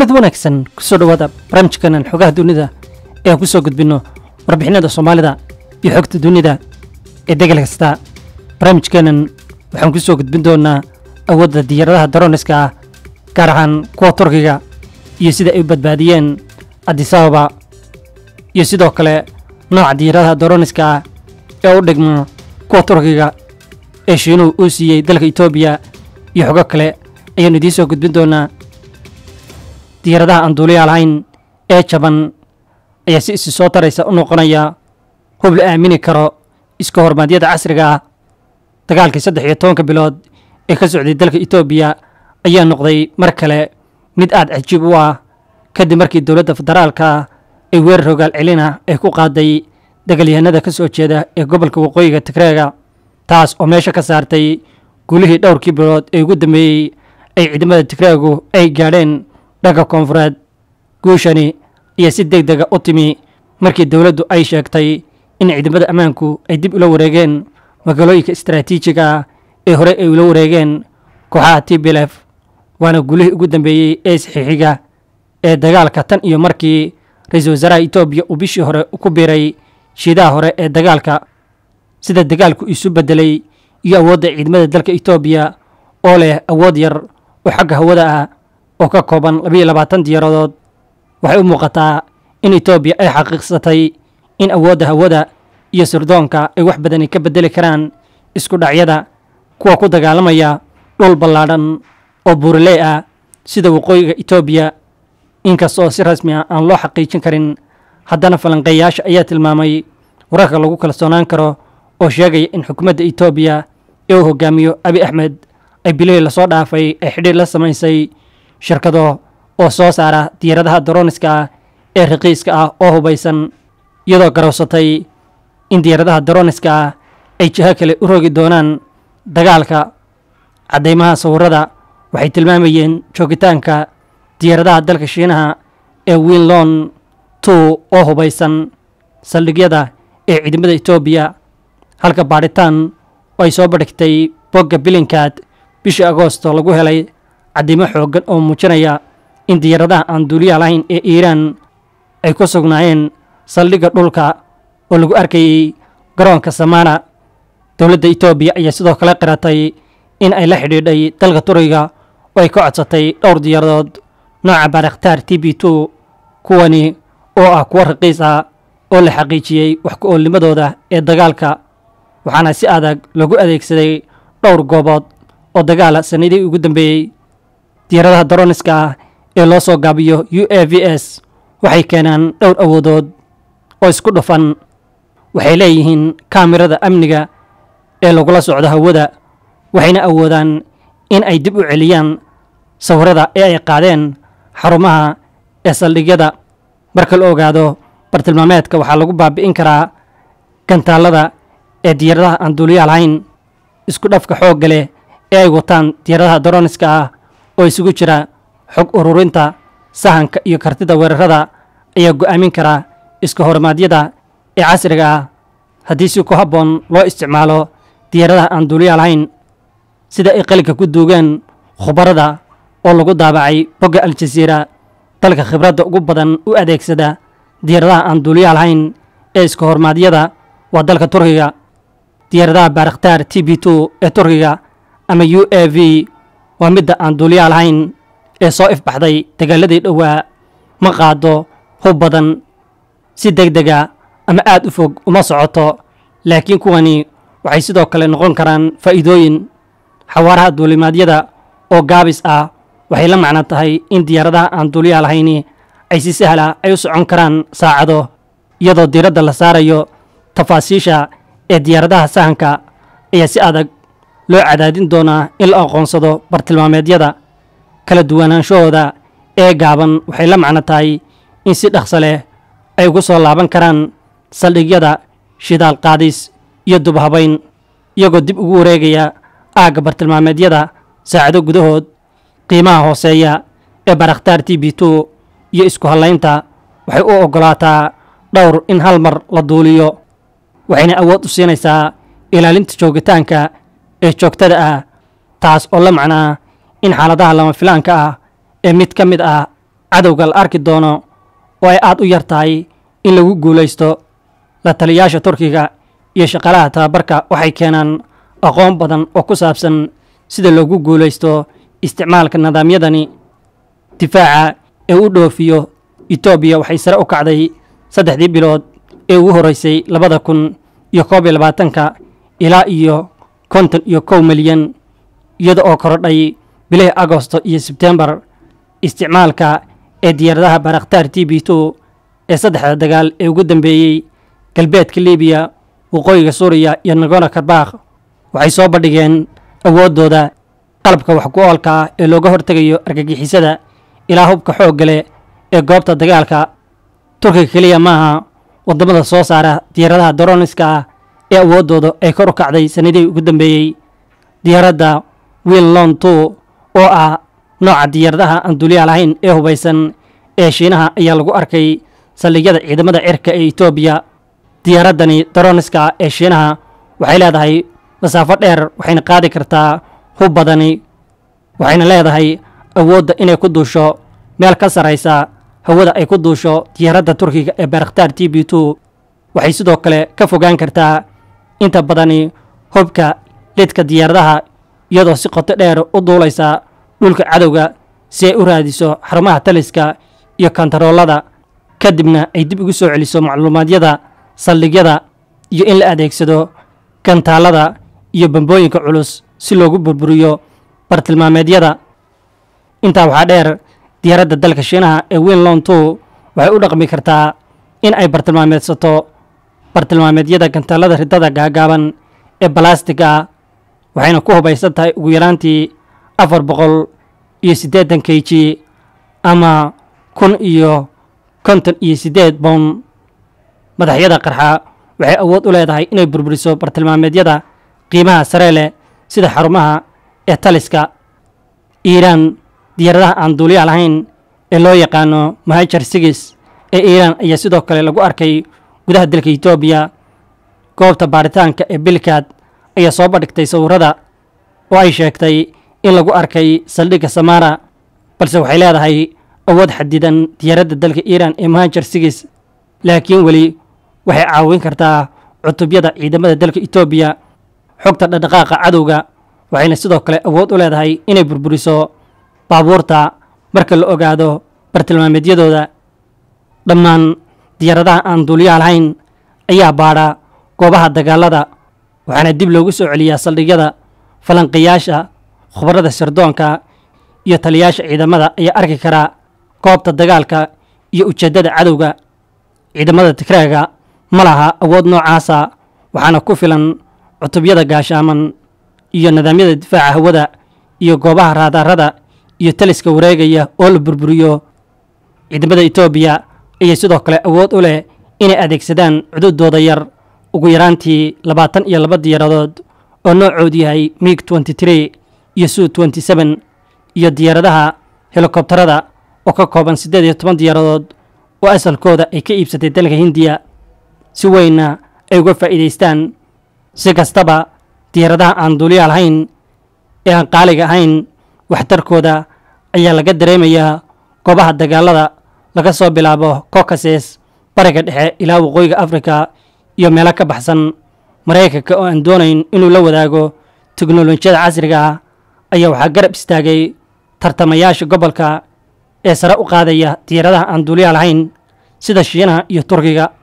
kulanad wanaagsan kusoo dhowaada barnaamijkanan xogaha dunida ee aan ku soo gudbinno warbixinada soomaalida iyo xogta dunida ee degel kasta barnaamijkeenan waxaan ku soo gudbin doonaa awoodda diyaaradaha daroniska ah gaar ahaan kuwa turkiga iyo sida ay u badbaadiyeen adisababa iyo sidoo kale nooca diyaaradaha daroniska ah ee u dhigmo kuwa turkiga ee shiinuhu uu siiyey dalka etoobiya iyo xogo kale ayaannu idiin soo gudbin doonaa diyaaradaha aan duuliyaa lahayn ee jaban ayaa si isi soo taraysa u noqonaya hub la aamini karo iska hormaadyada casriga ah dagaalkii saddex iyo tobanka bilood ee ka socday dalka etoobiya ayaa noqday mar kale mid aad cajiib u ah kadib markii dowladda federaalka ah ay weerar hogaal celina ay ku qaaday dagaalyahanada ka soo jeeda ee gobolka waqooyiga tigreega taas oo meesha ka saartay guulihii dhowrkii bilood ee ugu dambeeyey ay ciidamada tigreegu ay gaadheen dhanka koonfureed guushani ayaa si deg dega u timi markii dowladdu ay sheegtay in ciidamada ammaanku ay dib ula wareegeen magaalooyinka istaraatiijiga ah ee hore ay ula wareegeen kooxaha tblf waana gulihii ugu dambeeyey ee saxiixiga ee dagaalka tan iyo markii ra-iisul wasaaraha etoobiya uu bishii hore ku biiray shiidaha hore ee dagaalka sida dagaalku isu beddelay iyo awoodda ciidamada dalka etoobiya oo leh awood yar oo xagga hawada ah oo ka kooban labayo labaatan diyaaradood waxay u muuqataa in etoobiya ay xaqiiqsatay in awoodda hawada iyo sirdoonka ay wax badani ka beddeli karaan isku dhacyada kuwa ku dagaalamaya dhul ballaadhan oo buuraley ah sida waqooyiga etoobiya inkastoo si rasmi ah aan loo xaqiijin karin haddana falanqeeyaasha ayaa tilmaamay wararka lagu kalsoonaan karo oo sheegaya in xukuumadda etoobiya ee uu hogaamiyo abi axmed ay bilihii lasoo dhaafay ay xidhiir la samaysay shirkado oo soo saara diyaaradaha daroniska ah ee raqiiska ah oo hubaysan iyadoo garowsatay in diyaaradaha daroniska ah ay jiho kale u rogi doonaan dagaalka caddaymaha sawirada waxay tilmaamayeen joogitaanka diyaaradaha dalka shiinaha ee winlon two oo hubaysan saldhigyada ee ciidamada etoobiya halka baadhitaan oo ay soo badhigtay bogga bilinkaad bishii agoosto lagu helay caddimo xooggan oo muujinaya in diyaaradaha aan duuliyaha lahayn ee iiraan ay ku sugnaayeen saldhigga dhulka oo lagu arkayey garoonka samana dowladda etoobiya ayaa sidoo kale qiratay in ay la xidhiidhay dalka turiga oo ay ka codsatay dhowr diyaaradood nooca baarakhtaar t b two kuwani oo ah kuwo raqiis ah oo la xaqiijiyey wax ku oolnimadooda ee dagaalka waxaana si adag lagu adeegsaday dhowr goobood oo dagaala sanadihii ugu dambeeyey diyaaradaha daroniska ah ee loo soo gaabiyo u a v s waxay keenaan dhowr awoodood oo isku dhufan waxay leeyihiin kaamirada amniga ee lagula socdo hawada waxayna awoodaan in ay dib u celiyaan sawirada ee ay qaadeen xarumaha ee saldhigyada marka la ogaado bartilmaameedka waxaa lagu baabi'in karaa gantaallada ee diyaaradaha aan duuliyaha lahayn isku dhafka xoogga leh ee ay wataan diyaaradaha daroniska ah oo isugu jira xog ururinta sahanka iyo kartida weerarada ayaa go'aamin kara iska hormaadyada ee casriga ah haddii si ku habboon loo isticmaalo diyaaradaha aan duuliyaha lahayn sida ay qalinka ku duugeen khubarada oo lagu daabacay bogga al-jasiira dalka khibradda ugu badan u adeegsada diyaaradaha aan duuliyaha lahayn ee iska hormaadyada waa dalka turkiga diyaaradaha baarakhtaar t b two ee turkiga ama u a v waa midda aan duuliyaha lahayn ee soo ifbaxday dagaaladii dhowaa ma qaado hub badan si deg dega ama aad u fog uma socoto laakiin kuwani waxay sidoo kale noqon karaan faa'iidooyin xawaaraha duulimaadyada oo gaabis ah waxay la macno tahay in diyaaradaha aan duuliyaha lahayni ay si sahla ay u socon karaan saacado iyadoo diiradda la saarayo tafaasiisha ee diyaaradaha sahanka ayaa si adag loo cadaadin doonaa in la aqoonsado bartilmaameedyada kala duwanaanshahooda ee gaaban waxay la macno tahay in si dhaqso leh ay ugu soo laaban karaan saldhigyada shidaal qaadis iyo dubhabayn iyagoo dib ugu wareegaya aagga bartilmaameedyada saacado gudahood qiimaha hooseeya ee barakhtaar t b two iyo isku hallaynta waxay u oggolaataa dhowr in hal mar la duuliyo waxayna awood u siinaysaa ilaalinta joogitaanka ee joogtada ah taas oo la macnaa in xaaladaha lama filaanka ah ee mid ka mid ah cadowga la arki doono oo ay aad u yar tahay in lagu guulaysto la taliyayaasha turkiga iyo shaqaalaha tababarka waxay keenaan aqoon badan oo ku saabsan sida loogu guulaysto isticmaalka nidaamyadani difaaca ee u dhoofiyo etoobiya waxay sare u kacday saddexdii bilood ee ugu horreysay labada kun iyo koob iyo labaatanka ilaa iyo konton iyo kow milyan iyada oo korodhay bilihii agosto iyo sebtembar isticmaalka ee diyaaradaha baraktaar t b two ee saddexda dagaal ee ugu dambeeyey galbeedka libiya waqooyiga suuriya iyo nagona karbakh waxay soo bandhigeen awooddooda qalabka wax ku oolka ah ee looga hortegayo argagixisada ilaa hubka xoogga leh ee goobta dagaalka turkiga keliya maaha waddamada soo saara diyaaradaha daroniska ah ee awooddooda ay kor u kacday sanadihii ugu dambeeyey diyaaradda winlon two oo ah nooca diyaaradaha aan duuliyaha lahayn ee hubaysan ee shiinaha ayaa lagu arkay saldhigyada ciidamada cirka ee etoobiya diyaaraddani daroniska ee shiinaha waxay leedahay masaafo dheer waxayna qaadi kartaa hub badani waxayna leedahay awoodda inay ku duusho meel ka sarraysa hawada ay ku duusho diyaaradda turkiga ee baraktaar t b two waxay sidoo kale ka fogaan kartaa inta badani hubka lidka diyaaradaha iyadoo si qoto dheer u duulaysa dhulka cadowga si ay u raadiso xarumaha taliska iyo kontaroolada kadibna ay dib ugu soo celiso macluumaadyada saldhigyada iyo in la adeegsado gantaalada iyo bambooyinka culus si loogu burburiyo bartilmaameedyada intaa waxaa dheer diyaaradda dalka shiinaha ee winlon two waxay u dhaqmi kartaa in ay bartilmaameedsato bartilmaameedyada gantaalada ridada gaagaaban ee balastiga ah waxayna ku hubaysan tahay ugu yaraantii afar boqol iyo siddeetan k g ama kun iyo konton iyo siddeed bown madaxyada qarxa waxay awood u leedahay inay burburiso bartilmaameedyada qiimaha sare leh sida xarumaha ee taliska iiraan diyaaradaha aan duuliyaha lahayn ee loo yaqaano mahajar sigis ee iiraan ayaa sidoo kale lagu arkay gudaha dalka etoobiya goobta baaritaanka ee bilkaad ayaa soo bandhigtay sawirrada oo ay sheegtay in lagu arkay saldhigga samaara balse waxay leedahay awood xadidan diyaaradda dalka iiraan ee mahajar sigis laakiin weli waxay caawin kartaa cutubyada ciidamada dalka etoobiya xogta dhaqdhaqaaqa cadowga waxayna sidoo kale awood u leedahay inay burburiso baabuurta marka la ogaado bartilmaameedyadooda dhammaan diyaaradaha aan duuliyaha lahayn ayaa baadha goobaha dagaalada waxaana dib loogu soo celiyaa saldhigyada falanqiyaasha khubarada sirdoonka iyo taliyayaasha ciidamada ayaa arki karaa goobta dagaalka iyo ujeeddada cadowga ciidamada tigraaga ma laha awood noocaasa waxaana ku filan cutubyada gaashaaman iyo nidaamyada difaaca hawada iyo goobaha raadaarada iyo taliska wareegaya oo la burburiyo ciidamada etoobiya ayay sidoo kale awood u leh inay adeegsadaan cududooda yar ugu yaraantii labaatan iyo laba diyaaradood oo noocoodu yahay mig tenty tree iyo su tenty seven iyo diyaaradaha helikobtarada oo ka kooban siddeed iyo toban diyaaradood oo asalkooda ay ka iibsatay dalka hindiya si weynna ay uga faa'iidaystaan si kastaba diyaaradaha aan duuliyaha lahayn ee aan qaaliga ahayn waxtarkooda ayaa laga dareemayaa goobaha dagaalada laga soo bilaabo caucases bariga dhexe ilaa waqooyiga afrika iyo meelo ka baxsan maraykanka oo aan doonayn inuu la wadaago teknolojiyada casriga ah ayaa waxaa garab istaagay tartamayaasha gobolka ee sare u qaadaya diyaaradaha aan duuliyaha lahayn sida shiinaha iyo turkiga